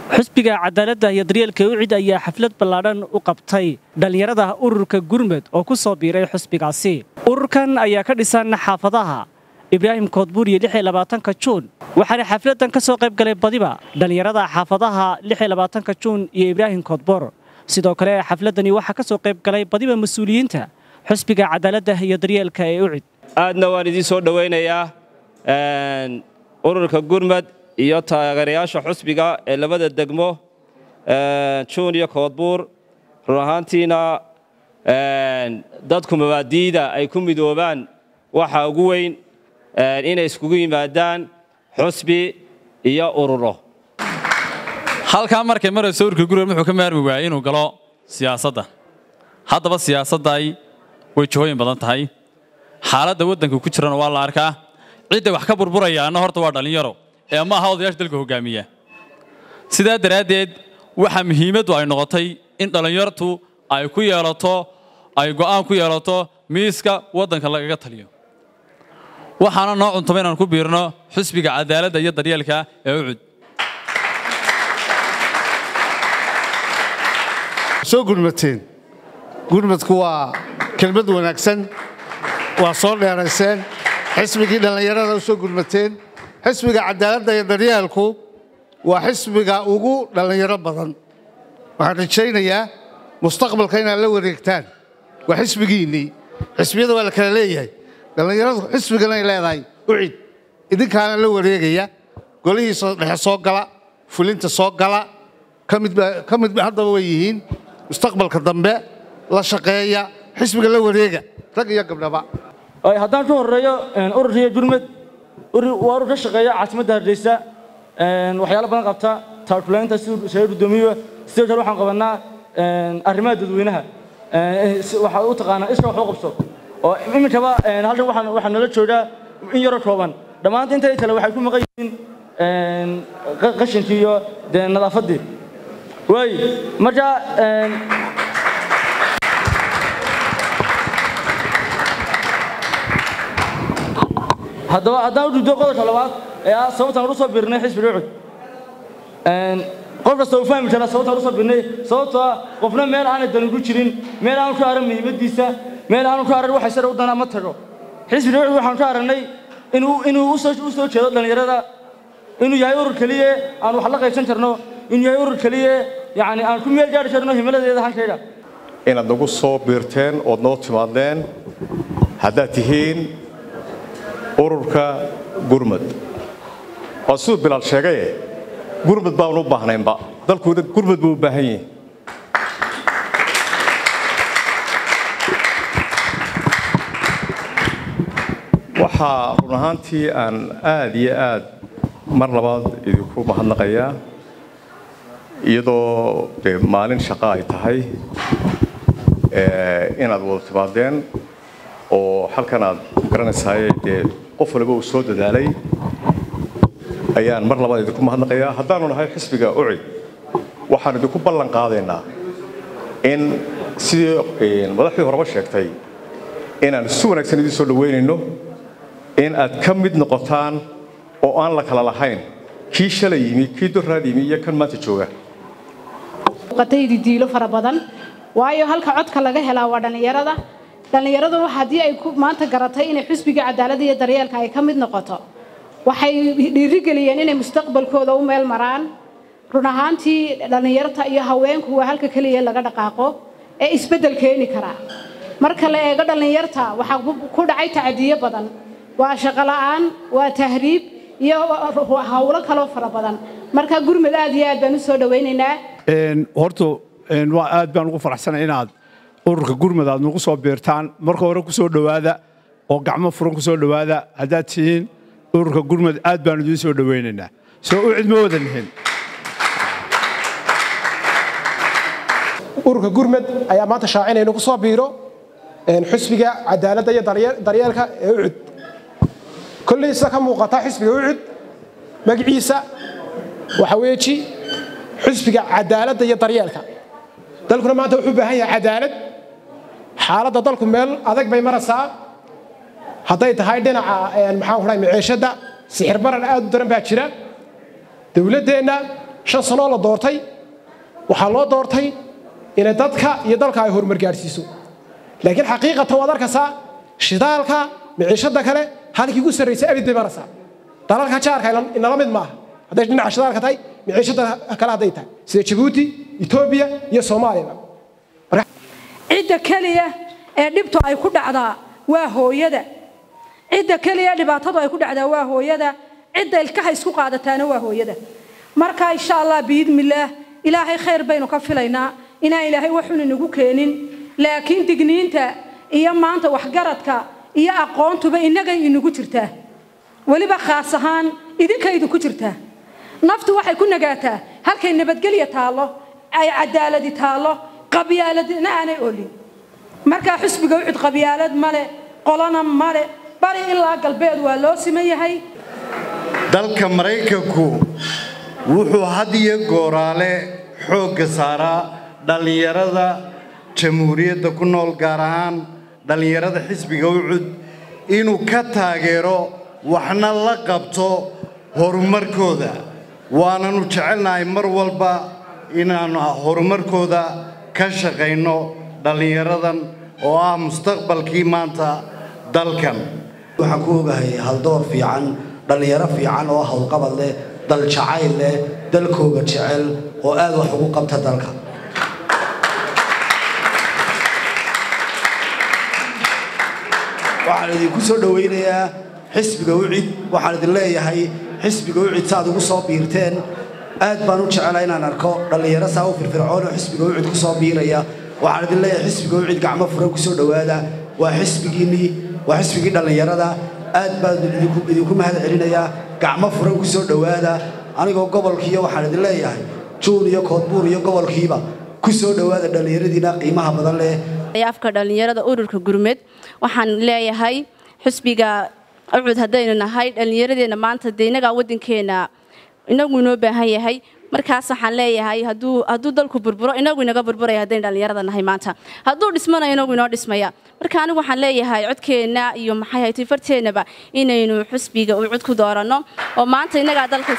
xusbiga cadaaladda iyo daryeelka ucid ayaa xaflad ballaadhan u qabtay dhallinyarada ururka gurmud oo ku soo biiray xusbigaasi ururkan ayaa ka dhisan xaafadaha ibraahim koodbuur iyo ka juun waxaana xafladdan ka soo qayb galay badiba dhallinyarada xaafadaha ka juun iyo ibraahim koodbuur sidoo kale xafladdani waxaa ka soo qayb galay badiba mas-uuliyiinta xusbiga cadaaladda iyo daryeelka ee ucid aadna waan idiin soo dhowaynayaa ururka gurmud iyo taageerayaasha xusbiga ee labada degmo juun iyo koodbuur run ahaantiina dadku mabaadiida ay ku midoobaan waxa ugu weyn inay iskugu yimaadaan xusbi iyo ururo halkaa markay marayso ururka gurmud wuxuu ka maarmi waayey inuu galo siyaasadda haddaba siyaasadday way jihooyin badan tahay xaaladda waddanka ku jirana waa la arkaa cidda wax ka burburayaana horta waa dhallinyaro ee ma aha odayaasha dalka hogaamiya sidaa daraaddeed waxaa muhiimaddu ay noqotay in dhallinyartu ay ku yeelato ay go'aan ku yeelato miiska waddanka lagaga taliyo waxaana noo cuntaba inaan ku biirno xusbiga cadaaladda iyo daryeelka ee ucud soo gurmateen gurmadku waa kelmad wanaagsan waa soo dheerayseen xisbigii dhallinyarada u soo gurmateen xisbiga cadaaladda iyo daryeelku waa xisbiga ugu dhallinyaro badan waxaan rajaynayaa mustaqbalka inaad la wareegtaan waa xisbigiinnii xisbiyada waa la kala leeyahay dhallinyaradu xisbiganay leedahay ucid idinkaana la wareegaya golihiisa dhexe soo gala fulinta soo gala ka midba haddaba way yihiin mustaqbalka dambe la shaqeeya xisbiga la wareega rag iyo gabdhaba haddaan ka horeeyo ururkiiyo jurmad waa urur ka shaqeeya caasimadda hargeysa waxyaalo badan qabta taakulaynta siduu gudoomiyo sidoo kale waxaan qabanaa arrimaha dadweynaha waxaa u taqaanaa iska wax u qabso oo iminkaba halkan waxaa nala joogaa in yaro kooban dhammaanta inta kale waxay ku maqan yihiin qashinkii iyo dee nadaafaddii waay marka haddaba haddaan u dhigdo qodobka labaad ee ah sababtaan ugu soo biirnay xisbiga ucud qof kasta uu fahmi karaa sababtaan ugu soo biirnay sababtoo ah qofna meel aanay dan ugu jirin meel aanu ka aran muhiimaddiisa meel aanu ka aran waxa sare u danaa ma tago xisbiga ucud waxaan ka aragnay inuu inuu u soo jeedo dhallinyarada inuu yahay urur keliya aan wax la qaybsan karno inuu yahay urur keliya yacni aan ku meel gaari karno himaladeeda hankayga inaad nagu soo biirteen ood noo timaadeen haddaad tihiin ururka gurmud waa siduu bilaal sheegaye gurmud baanu u baahnaynba dalkuuna gurmud buu u baahan yihi waxaa run ahaantii aan aad iyo aad mar labaad idinku mahadnaqayaa iyadoo dee maalin shaqo ay tahay inaad wada timaadeen oo halkan aad garanaysaay dee qof waliba uu soo dadaalay ayaan mar labaad idinku mahadnaqayaa haddaanu nahay xisbiga ucid waxaan idinku ballan qaadaynaa in sidii madaxdii horeba sheegtay inaan si wanaagsan idiin soo dhaweynayno in aad ka mid noqotaan oo aan la kala lahayn kii shalay yimi kii doraad yimi iyo kan maanta jooga qataydi diilo fara badan waayo halka codka laga helaa waa dhallinyarada dhallinyaradu haddii ay maanta garatay inay xusbiga cadaaladda iyo daryeelka ay ka mid noqoto waxay dhiirigeliyeen inay mustaqbalkooda u meel maraan run ahaantii dhallinyarta iyo haweenku waa halka keliya laga dhaqaaqo ee isbeddel keeni karaa marka la eego dhallinyarta waxaa ku dhacay tacadiyo badan waa shaqo la'aan waa tahriib iyo hawlo kaloo fara badan marka gurmud aad iyo aad baan u soo dhawaynaynaa horta waa aad baan ugu faraxsanay inaad ururka gurmud aad nagu soo biirtaan marka hore ku soo dhowaada oo gacmo furan ku soo dhowaada haddaad tihiin ururka gurmud aad baan idiin soo dhowaynaynaa soo u cid ma wada nihin ururka gurmud ayaa maanta shaacinayna ku soo biiro xusbiga cadaaladda iyo daryeelka ee ucud kolley sida ka muuqata xisbiga ucud magaciisa waxa weeji xusbiga cadaaladda iyo daryeelka dalkuna maanta wuxuu u baahan yahay cadaalad xaaladda dalku meel adag bay maraysaa hadday tahay dhinaca maxaan ku dhahay maciishadda sixir baran aad u daran baa jira dowladdeenna shan sanoo la doortay waxaa loo doortay inay dadka iyo dalka ay horumar gaadhsiiso laakiin xaqiiqatan waad arkaysaa shidaalka miciishada kale halkii ugu sarraysay abid bay maraysaa dalalka jaarka inala mid maaha hadday dhinaca shidaalka tahay miciishada kale hadday tahay sida jabuuti etoobiya iyo soomaaliya cidda keliya ee dhibtu ay ku dhacdaa waa hooyada cidda keliya dhibaatadu ay ku dhacdaa waa hooyada cidda ilkaha isku qaadataana waa hooyada marka insha allah biidmillaah ilaahay khayr baynu ka filaynaa inaan ilaahay waxun inagu keenin laakiin digniinta iyo maanta waxgaradka iyo aqoontuba innagay inagu jirtaa weliba khaas ahaan idinkay idinku jirtaa naftu waxay ku nagaataa halkay nabadgelya taallo ay cadaaladi taallo qabyaaladna aanay olin markaa xusbiga ucud qabyaalad male qolana male bari ilaa galbeed waa loo siman yahay dalka maraykanku wuxuu had iyo gooraale xoogga saaraa dhallinyarada jamhuuriyadda ku nool gaar ahaan dhallinyarada xisbiga ucud inuu ka taageero waxna la qabto horumarkooda waananu jecelnahay mar walba inaannu horumarkooda ka shaqayno dhallinyaradan oo ah mustaqbalkii maanta dalkan waxaan ku ogahay haldoor fiican dhallinyaro fiican oo howlqabad leh dal jacayl leh dalkooga jecel oo aad wax ugu qabta dalka waxaan idinku soo dhowaynayaa xisbiga ucid waxaan idin leeyahay xisbiga ucid saaad ugu soo biirteen aad baan u jecelahay inaan arko dhallinyaro saa u firfircoon oo xisbiga ucid ku soo biiraya waxaan idin leeyahay xisbiga ucid gacmo furan ku soo dhowaada waa xisbigiinnii waa xisbigii dhallinyarada aad baan idinku mahad celinayaa gacmo furan ku soo dhowaada anigoo gobolkiiyo waxaan idin leeyahay juun iyo koodbuur iyo gobolkiiba ku soo dhowaada dhallinyaradiina qiimaha badan leh afka dhallinyarada ururka gurmed waxaan leeyahay xusbiga ucud haddaynu nahay dhallinyaradeenna maanta dee innagaa waddankeena inagu inoo baahan yahay markaas waxaan leeyahay hadduu hadduu dalku burburo inagu inaga burburaya haddaynu dhallinyarada nahay maanta hadduu dhismana inagu inoo dhismaya marka anigu waxaan leeyahay codkeenna iyo maxay haytay farteennaba inaynu xusbiga uu cod ku dooranno oo maanta innagaa dalka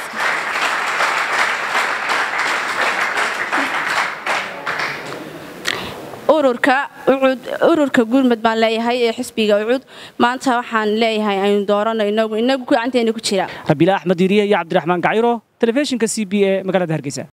ururka ucud ururka gurmud baan leeyahay ee xisbiga ucud maanta waxaan leeyahay aynu doorano inagu inagu gacanteena ku jira rabiila axmed yiriye iyo cabdiraxmaan gaciro telefishinka c b e magaalada hargeysa